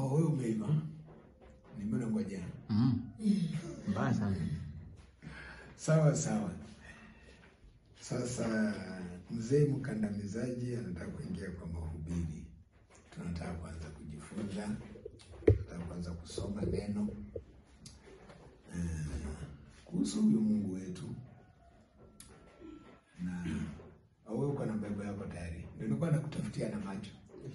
Oh, wewe umeiva. Nimeona ngoja. Mm. Mbaya sana. Sawa sawa. Sasa mzee mkandamizaji anataka kuingia kwa mahubiri. Tunataka kuanza kujifunza, tunataka kuanza kusoma neno eh, kuhusu huyu Mungu wetu, na wewe uko na Biblia yako tayari? Ndio nilikuwa nakutafutia na macho,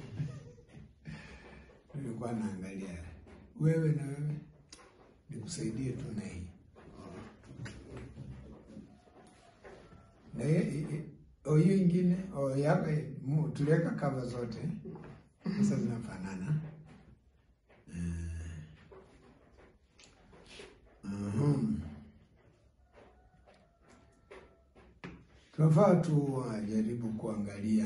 nilikuwa naangalia wewe na wewe, nikusaidie tu na hii na hiyo oh, hiyo ingine oh, yako mu- tuliweka kava zote sasa zinafanana. Eh, mhm. Tunafaa tu wajaribu kuangalia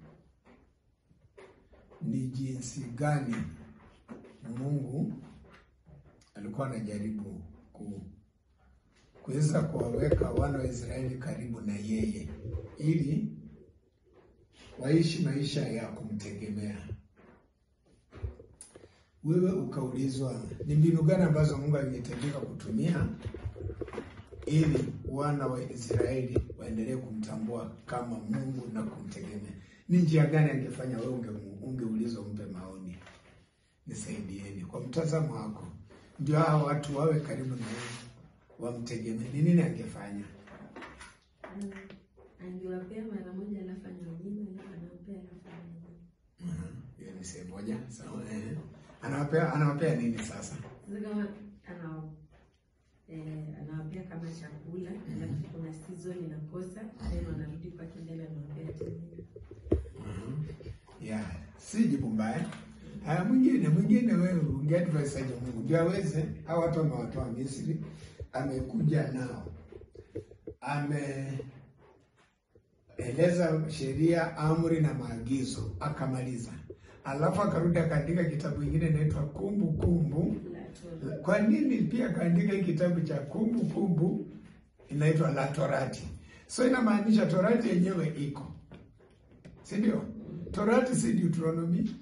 ni jinsi gani Mungu alikuwa anajaribu ku kuweza kuwaweka wana wa Israeli karibu na yeye ili waishi maisha ya kumtegemea. Wewe ukaulizwa ni mbinu gani ambazo Mungu angehitajika kutumia ili wana wa Israeli waendelee kumtambua kama Mungu na kumtegemea. Ni njia gani angefanya? Wewe unge, ungeulizwa, umpe maoni. Nisaidieni kwa mtazamo wako, ndio hawa watu wawe karibu na yeye wamtegemee. Ni nini angefanya? Angiwapea mara moja alafu anawanyima alafu anawapea alafu anawanyima. Mhm. Hiyo ni sehemu moja sawa. Eh, anawapea anawapea nini sasa? Sasa kama ana eh, anawapea kama chakula alafu kuna season inakosa then wanarudi kwa kindele anawapea tena. Mhm. Yeah, si jibu mbaya. Haya, mwingine mwingine, wewe ungeadvise aje Mungu ndio aweze hao watu amewatoa Misri, amekuja nao, ameeleza sheria, amri na maagizo, akamaliza, alafu akarudi akaandika kitabu kingine inaitwa Kumbukumbu. La Torah. Kwa nini pia kaandika hii kitabu cha Kumbukumbu inaitwa la Torati? So inamaanisha Torati yenyewe iko, si ndio? Torati si Deuteronomy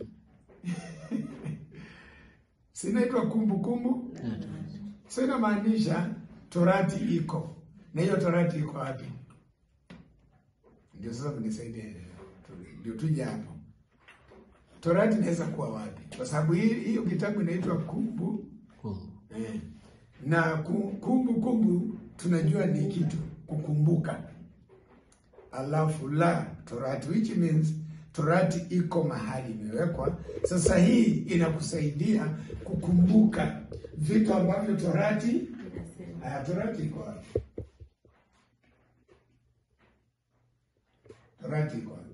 sinaitwa Kumbukumbu, La Torah. so inamaanisha Torati iko, na hiyo Torati iko wapi? Ndio sasa mnisaidie, ndio tuje hapo. Torati inaweza kuwa wapi? Kwa sababu hii hiyo kitabu inaitwa Kumbu Kumbu. Eh, na ku- kumbu kumbu tunajua ni kitu kukumbuka, alafu la torati, which means torati iko mahali imewekwa. Sasa hii inakusaidia kukumbuka vitu ambavyo torati Inasema haya, torati iko wapi? Torati iko wapi?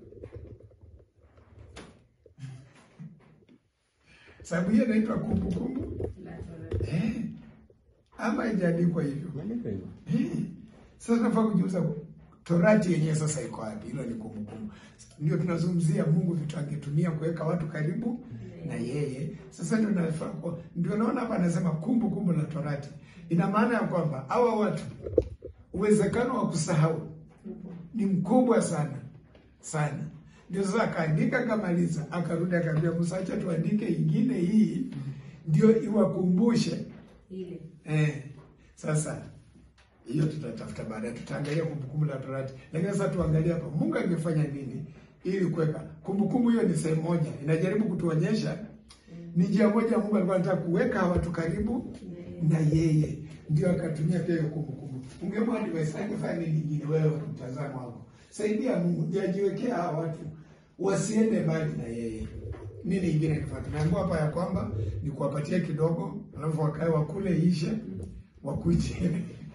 Sababu hiyo inaitwa kumbukumbu la Torah. eh, ama haijaandikwa hivyo. Imeandikwa hivyo. Eh, Sasa nafaa kujiuliza torati yenyewe sasa iko wapi? Hilo ni kumbukumbu. Ndio tunazungumzia Mungu vitu angetumia kuweka watu karibu na yeye. Sasa ndio nafaa kwa ndio naona hapa anasema kumbukumbu la torati. Ina maana ya kwamba hawa watu uwezekano wa kusahau ni mkubwa sana sana. Ndio sasa akaandika akamaliza, akarudi akaambia Musa, acha tuandike ingine hii ndio iwakumbushe Ile Eh, sasa hiyo tutatafuta baadaye, tutaangalia kumbukumbu la Torati, lakini sasa tuangalie hapa Mungu angefanya nini ili kuweka kumbukumbu. Hiyo ni sehemu moja, inajaribu kutuonyesha ni njia moja Mungu alikuwa anataka kuweka watu karibu na yeye, ndio akatumia pia hiyo kumbukumbu. Ungemwona advice angefanya nini nyingine? Wewe kwa mtazamo wako, saidia Mungu ndio ajiwekea hawa watu wasiende mbali na yeye. Nini ingine kifaa? Tunaambiwa hapa ya kwamba ni kuwapatia kidogo, alafu wakae wakule ishe, wakuche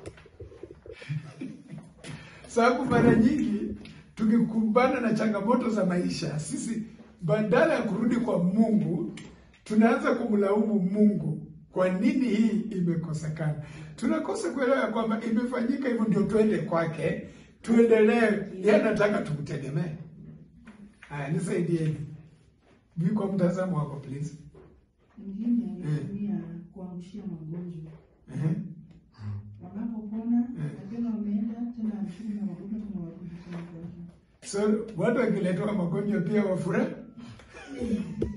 sababu mara nyingi tukikumbana na changamoto za maisha, sisi badala ya kurudi kwa Mungu tunaanza kumlaumu Mungu, kwa nini hii imekosekana. Tunakosa kuelewa ya kwamba imefanyika hivyo, ndio tuende kwake, tuendelee. Yeye anataka tumtegemee. Haya, nisaidieni vi kwa mtazamo wako please. Mwingine alitumia kuangushia magonjwa, Ehe. wanapopona Eh. tena wameenda tena anashukuru na magonjwa tena warudi tena kwa So watu wakiletewa magonjwa pia wafurahi.